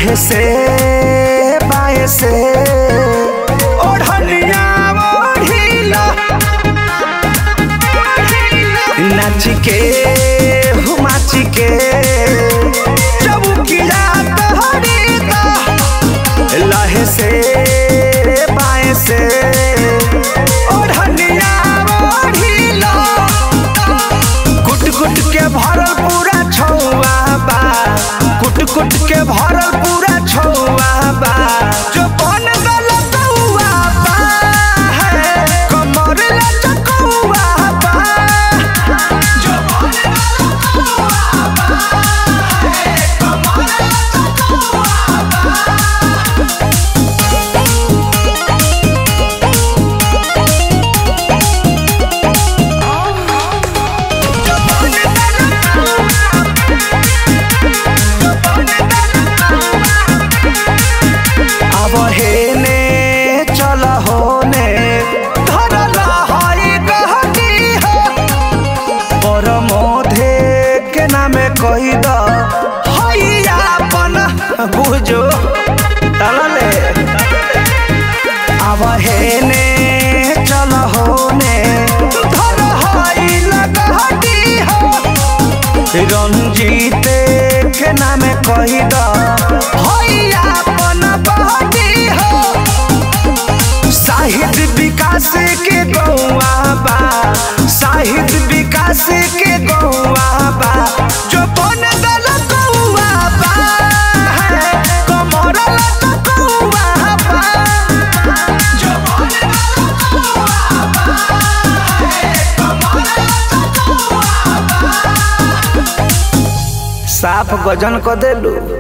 लहे से बाए से ओढ़निया ओढ़िला नाच के हुमाच के चबुकिया तोहरी दा लहे से बाए से ओढ़निया ओढ़िला कुट कुट के भरल पूरा छौआ बा कुट कुट के भरल पूरा छौआ बा जो बन गल कौआ बा है कमर लचकौआ बा जो बन गल कौआ बा है कमर लचकौआ बा अब हेने चल होने धरल हई गहकी हो परमोधे के नामे कही द हई आपन बुझो तलले अब हेने चल होने धर हई लगहकी हो रंजीत के नामे कही द हई आपन बहती हो साहित्य विकास के गौआ बा साहित्य विकास के गौआ बा जो बन गल गौआ बा है कमर लचकौआ बा जो बन गल गौआ बा है कमर लचकौआ बा साफ गजन क देलू